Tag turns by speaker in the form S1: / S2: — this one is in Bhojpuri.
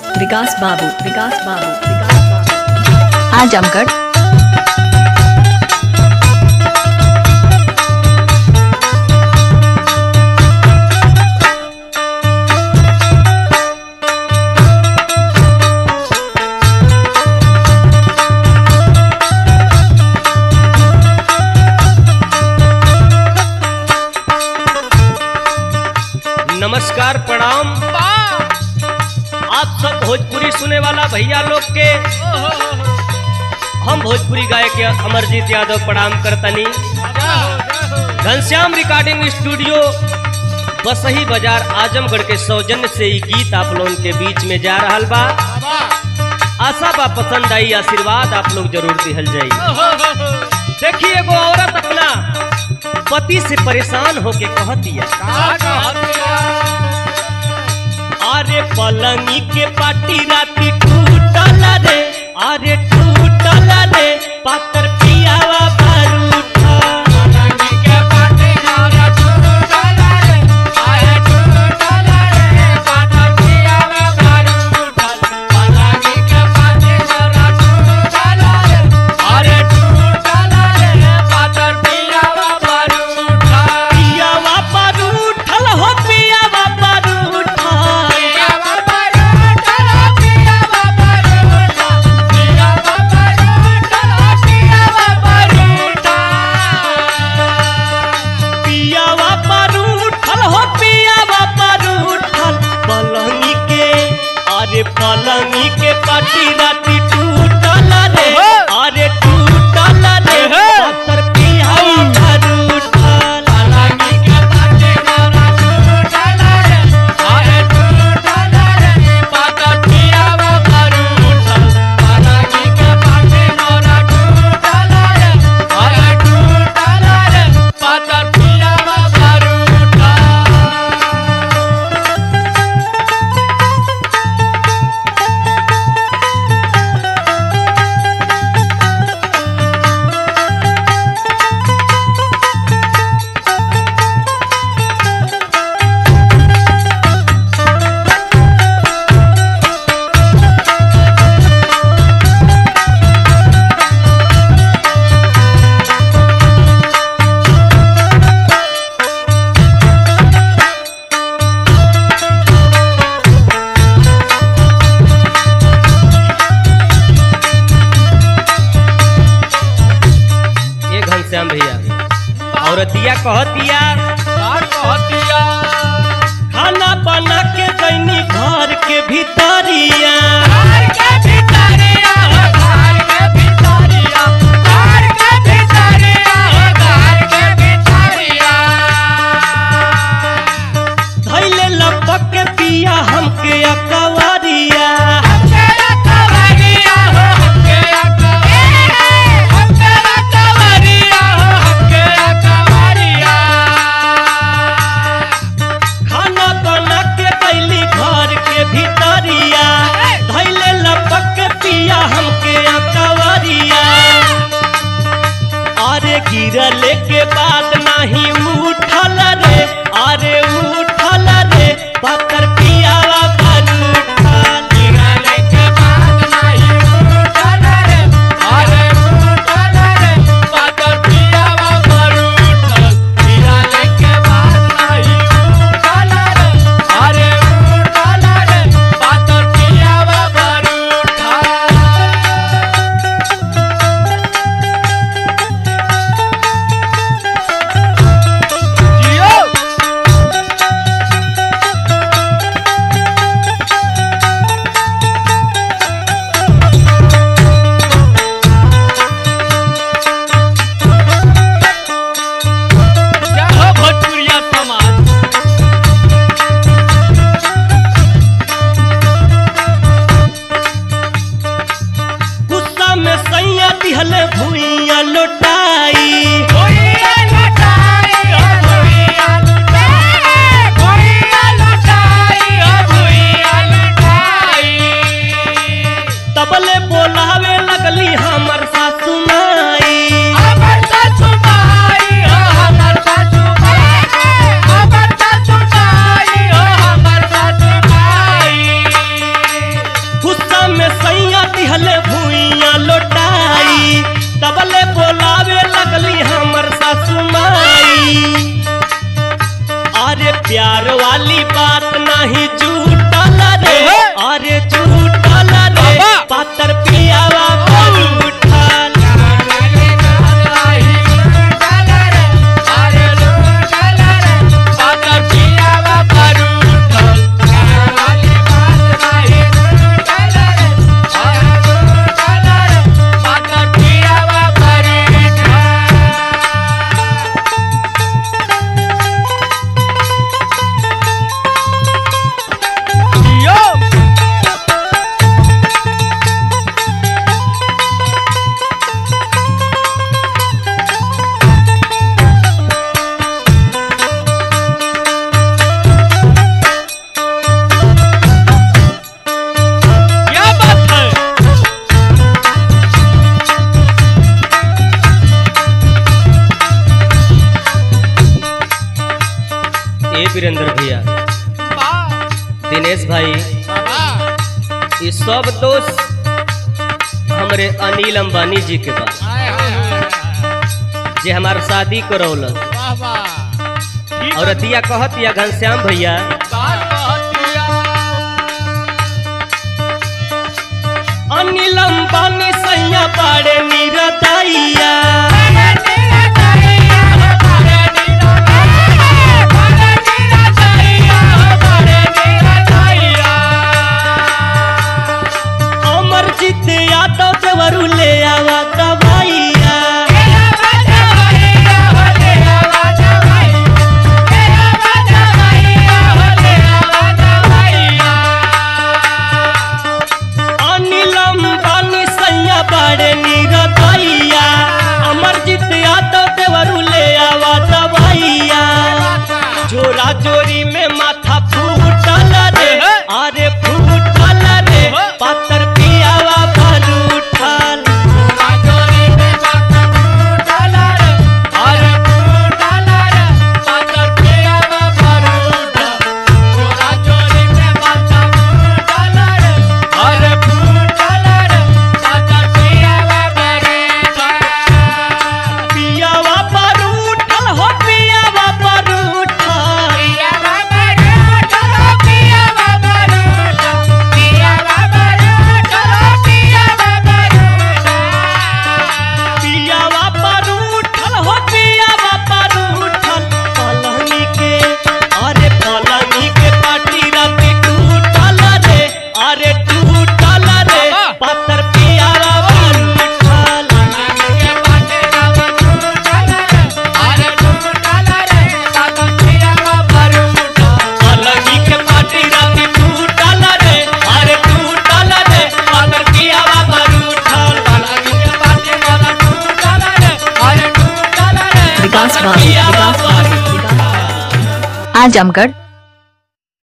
S1: विकास बाबू विकास बाबू विकास बाबू
S2: आजमगढ़
S3: नमस्कार प्रणाम आप सब भोजपुरी सुने वाला भैया लोग के हम भोजपुरी गायक अमरजीत यादव प्रणाम करतनी घनश्याम रिकॉर्डिंग स्टूडियो बसही बाजार आजमगढ़ के सौजन्य से ही गीत आप लोगों के बीच में जा रहा बा आशा बा पसंद आई आशीर्वाद आप लोग जरूर दिहल जाई देखिए एगो औरत अपना पति से परेशान होके कहतिया अरे पलंगी के पाटी राती टूटल रे अरे टूटल रे पातर पियावा बारूठा पियावा बारूठल हो पियावा बारूठा पियावा बारूठल हो पियावा बारूठल पलंगी के अरे पलंगी के पाटी राती टूटल रे अरे टूटल रे पातर पियावा बारूठल ये घनश्याम भैया औरतिया कहतिया खाना बना के दैनी घर के भीतरिया धैले लपक के पिया हमके अकवरिया खाना बना के दैली घर के भीतरिया दिहल भूइया लोटाई तबले बोलावे लगली हमर सासू माई अरे प्यार वाली बात नहीं झूठल रे अरे झूठल रे पातर पियावा पर उठल क्या बात है ए वीरेंद्र भैया दिनेश भाई ये सब दोस्त हमरे अनिल अंबानी जी के बा जे हमार शादी करौल और अतिया कहत या घनश्याम भैया अनिल अंबानी सैया बाड़े निरदैया अमरजीत यादव देवरू ले आवा दवाइया अनिल अंबानी सैया बाड़े निरदैया अमरजीत यादव देवरू ले आवा दवाइया जोरा जोरी में माथा फूटल रे अरे फूटल रे पातर पियावा भर उठल पियावा पर उठल हो पियावा पर उठल पियावा पर उठल हो पियावा पर उठल पलंगी के अरे पलंगी के पाटी राती टूटल रे अरे टूटल रे पातर पियावा पर उठल पलंगी के पाटी राती टूटल रे अरे टूटल रे पातर पियावा पर उठल
S1: विकास बाबू विकास बाबू विकास बाबू
S2: आजमगढ़